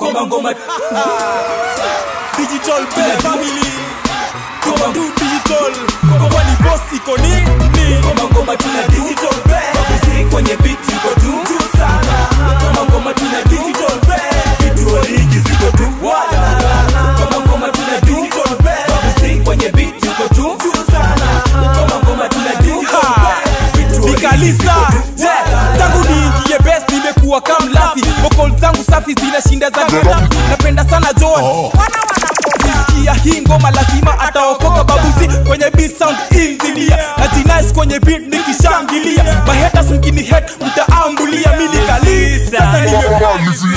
ngoma ngoma digital play family ngoma tu digital ngoma ni boss iko nini ngoma ngoma tuna digital play babisi kwenye beat iko tu tu sana ngoma ngoma tuna digital play vitu origi ziko tu wala ngoma ngoma tuna digital play babisi kwenye beat iko tu tu sana ngoma ngoma tuna digital play vitu origi nikalisa wala. tangu niingie best nimekuwa kamlafi vokol zangu safi zinashinda za Gaddafi. napenda sana john Ukisikia hii ngoma lazima ataokoka babuzi kwenye beat sound engineer na jinais kwenye beat nikishangilia mahetas mkini head mtaambulia mimi nikalisa sasa nimekuwa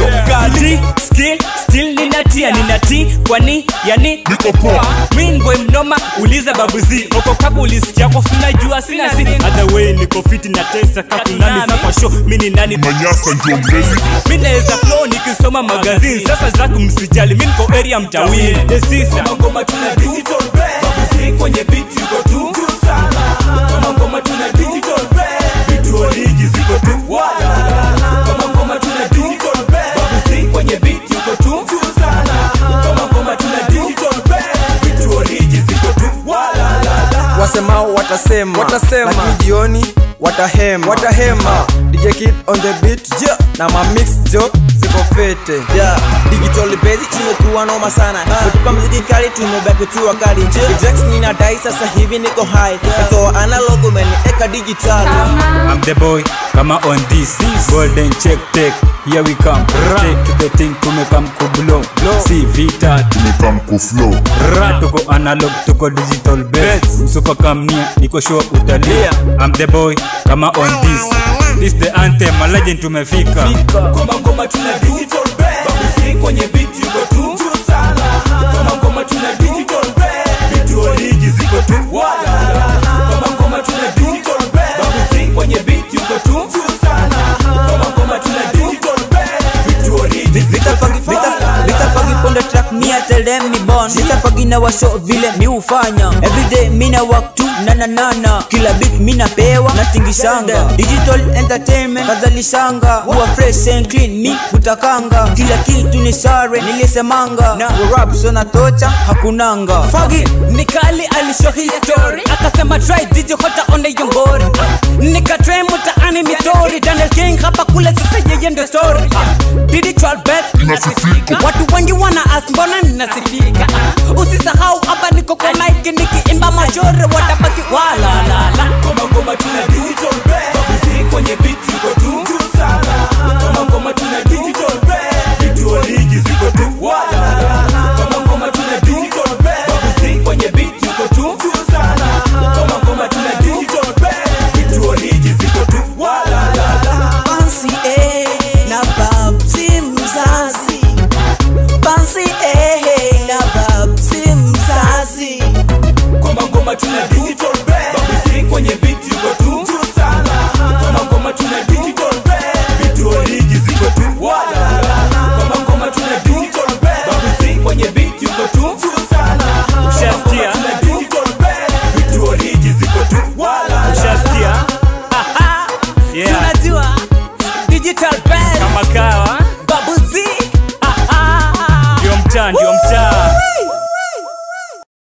Ati, skill still ninatia ninati kwani yani Niko poa. Mean boy mnoma uliza babuzi okokapo ulisikia kwa sunajua sina si other way niko fit na tesa katunani sa kwa show mimi ni nani Manyasa ndio mlezi mimi naweza flow nikisoma magazine sasa zako msijali mimi niko area mtawini desisa Ngoma ngoma tuna digital play Babisi kwenye beat yuko tu tu sana Ngoma ngoma tuna digital play Vitu origi ziko tu wala Ngoma ngoma tuna digital play Babisi kwenye beat yuko tu tu sana Ngoma ngoma tuna digital play Vitu origi ziko tu wala wasemao watasema Watasema. lakini jioni watahema watahema DJ Kid on the beat yeah. na ma mix jo ziko fete Yeah, digital basic tumekuwa noma sana kutupa mziki kali tumebaki tu wakali Jax nina dai sasa hivi niko high natoa analog umenieka digital I'm the boy kama on this golden check take here we come take to the thing tumekam kublow si vita Tumekam kuflow ra tuko analog tuko digital best msupa kamnia niko sure utalia I'm the boy kama on this this the anthem a legend tumefika Ngoma ngoma tuna digital play Babisi kwenye beat yuko tu tu sana Ngoma ngoma tuna digital play Vitu origi ziko tu wala Ngoma ngoma tuna digital play Babisi kwenye beat yuko tu tu sana Ngoma ngoma tuna digital play Vitu origi ziko tu wala vitafagi ponde track mi tell them mi born vitafagi na washo vile mi ufanya everyday mi na work tu nana nana kila beat mi napewa na tingishanga digital entertainment kadhalishanga huwa fresh and clean mi hutakanga kila kitu ni sare nilisemanga na rap sona tocha hakunanga Fagi nikali alisho history akasema try DJ hota on the yongori nikatry mtaani mitori Daniel King hapa kule sasa yeye ndio story digital bet Inasifika. watu wengi wana ask mbona ninasifika usisahau hapa niko kwa mic nikiimba majore watabaki wala la la Ngoma ngoma tuna digital play Babisi kwenye beat yuko tu tu sana Ngoma ngoma tuna digital